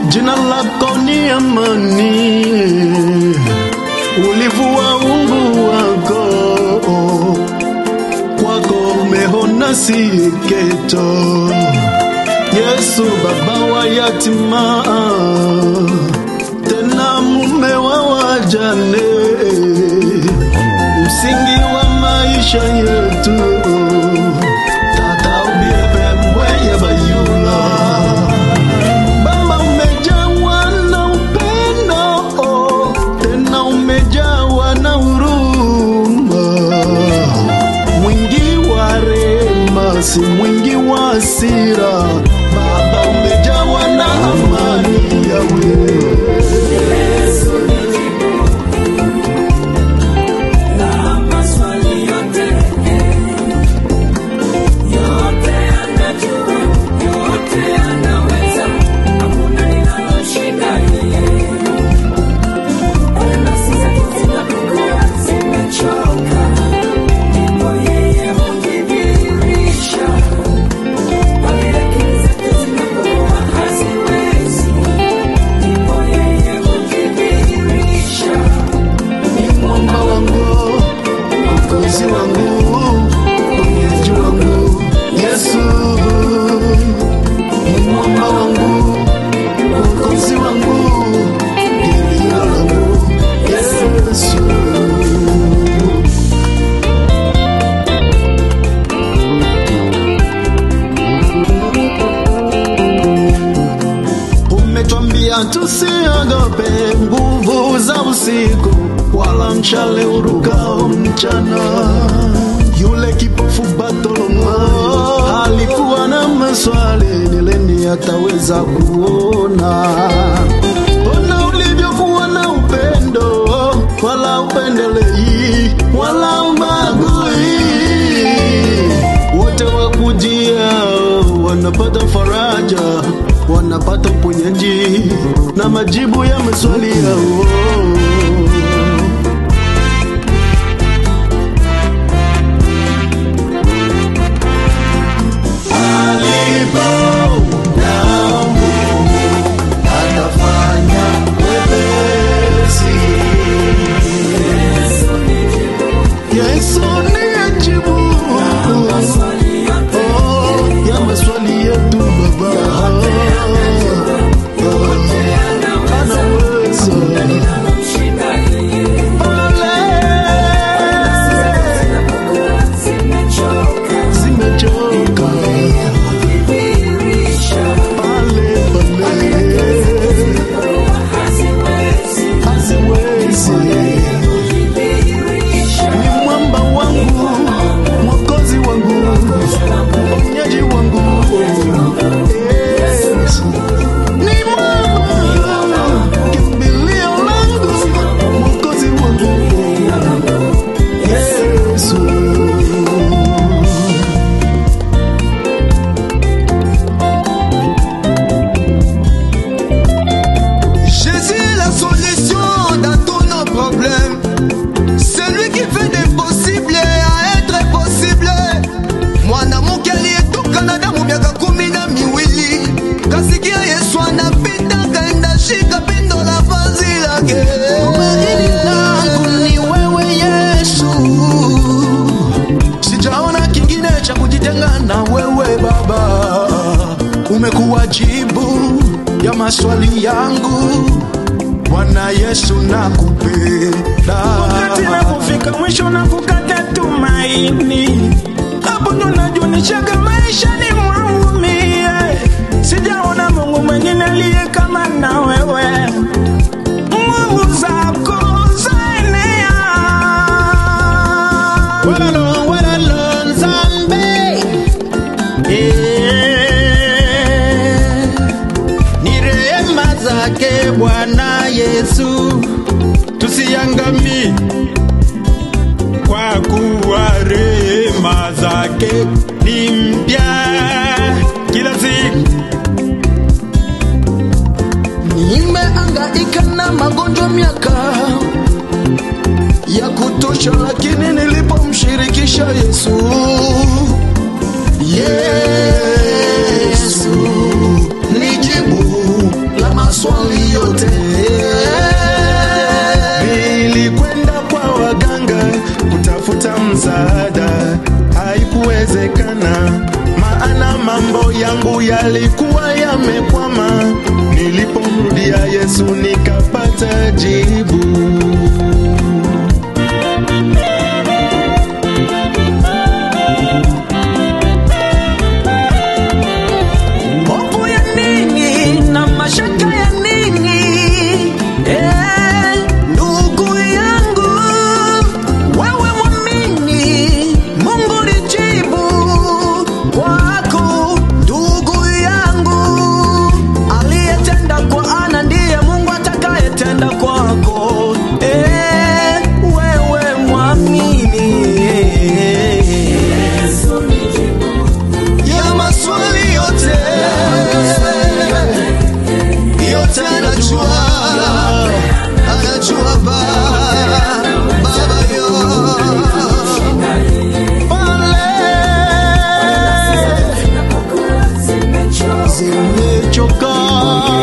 jina lako ni amani, ulivua ungu wako, kwako umehona siketo. Yesu baba wa yatima, tena mume wa wajane, msingi wa maisha yetu, tata ubebe mweye bayula Baba umejawa na upendo, tena umejawa na huruma, mwingi wa rehema, si mwingi wa hasira. Baba umejawa na amani yawe mwamba wangu, mkozi wangu, mwenyeji wangu, Yesu ni mwamba wangu, mwokozi wangu, kimbilio langu, Yesu. Umetwambia tusiogope nguvu za usiku, wala mshale urukao mchana. Yule kipofu Bartoloma alikuwa na maswali, ni lini ataweza kuona? Ona ulivyokuwa na upendo, wala upendelei, wala ubagui wote wakujia wanapata faraja, wanapata uponyaji na majibu ya maswali yao. Alipo na Mungu atafanya wepesi. Yesu ni ajibu Oh, ya maswali yetu Baba, anaweza zimechoka pale pale, haziwezi ni mwamba wangu, mwokozi wangu, mponyaji wangu. Yes. Ni mwamba, kimbilio langu, mwokozi wangu. Yesu. Jésus est la solution dans tous nos problèmes. C'est lui qui fait des possibles à être possible. mwanamke aliyetoka damu miaka kumi na miwili kasikia Yesu anapita kaenda shika pindo la vazi lake. Tumaini langu ni wewe Yesu, sijaona kingine cha kujitenga na wewe Baba. Umekuwa jibu ya maswali yangu Bwana Yesu, nakupenda. wakati napofika mwisho na kukata tumaini, hapo ndo najunishaga maisha ni mwaumie. Sijaona Mungu mwingine aliye kama na wewe, nguvu zako zaenea. Walalo, walalo, Nzambe. Eh, ni rehema zake Bwana Yesu tusiangamie, kwa kuwa rehema zake ni mpya kila siku. Nimeangaika na magonjwa miaka ya kutosha, lakini nilipomshirikisha Yesu, Yesu ni jibu la maswali yalikuwa yamekwama. Nilipomrudia Yesu nikapata jibu. Hofu ya nini na mashaka ya nini? Eh, ndugu yangu, wewe mwamini, Mungu lijibu kwako. Ndugu yangu, aliyetenda kwa Ana ndiye Mungu atakayetenda kwako. Eh, wewe mwamini ya maswali yote yote anajua anajua ba baba yo Zimechoka